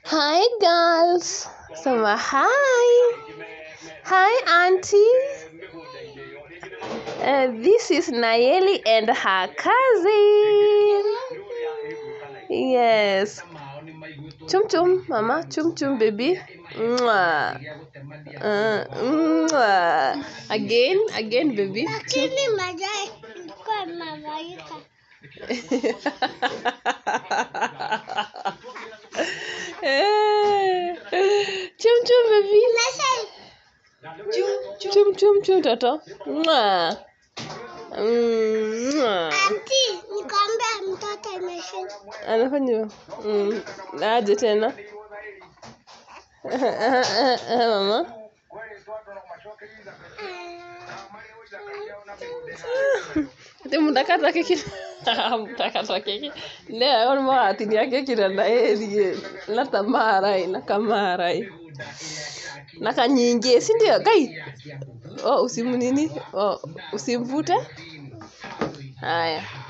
Hi girls. Sema hi. Hi auntie. Uh, this is Nayeli and her cousin. Yes. Chum chum, mama. Chum chum, baby. Mwah. Uh, mwah. Again, again, baby. Chum. Lakini majai ilikuwa malaika. Eh. chum chum, baby. Sasa Chum chum chum, toto. Mwah. Mm, mwah. anti, nikwambia mtoto imeshinda. anafanya mm, aje tena mama ati mutakata keki mutakata keki leo on maatinia keki na ndaerie na tamarai na kamarai na kanyingi si ndio kai oh, usimnini oh, usimvute haya